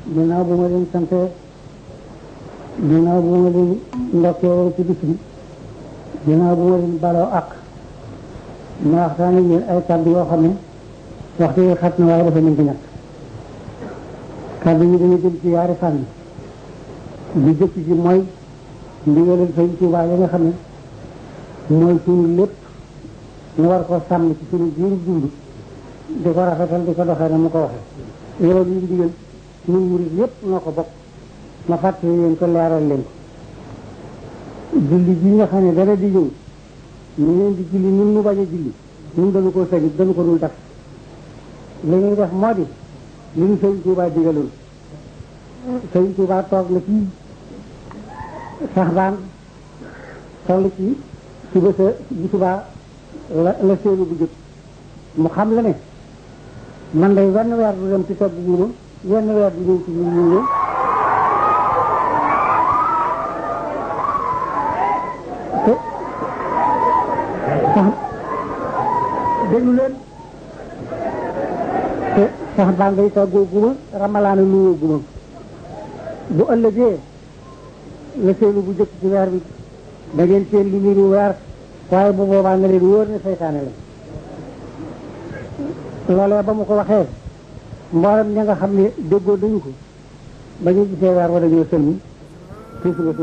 ginnaaw bu ma leen sante ginnaaw bu ma leen ndokkee ci bis bi ginnaaw bu ma leen baloo ak ma waxtaan ak yéen ay kàddu yoo xam ne waxtu yi xat na waaye dafa mën ko ñàkk kàddu yi dañu jëm ci yaari fànn bi jëkk ci mooy ndigalal Sëñ Tuubaa yi nga xam ne mooy suñu lépp ñu war ko sàmm ci suñu biir dund di ko rafetal di ko doxee na mu ko waxee loolu yi ndigal ñun murid yépp noo ko bokk ma fàttali leen ko leeral leen ko julli bi nga xam ne dara di ñëw ñu leen di julli ñun mu bañ a julli ñun dañu ko sëñ dañu ko dul def li ñuy def moo di li ñu Sëñ Tuubaa digaloon Sëñ Tuubaa toog na fii sax baan toll ci suba sa bu subaa la la séenu bu jëkk mu xam la ne man day wenn weer du dem ci togg guuma wenn weer du ñëw ci ñu ñu ñëw te sax déglu leen te sax baa ngay toggoo guma ramalaana nuyoo guma bu ëllëgee la seenu bu jëkk ci weer bi da ngeen seen lu niru weer waaye bu boobaa nga leen wóor ne seytaane la loolee ba mu ko waxee mboolem ña nga xam ne déggoo dañu ko ba ñu gisee weer wa dañoo sëlmi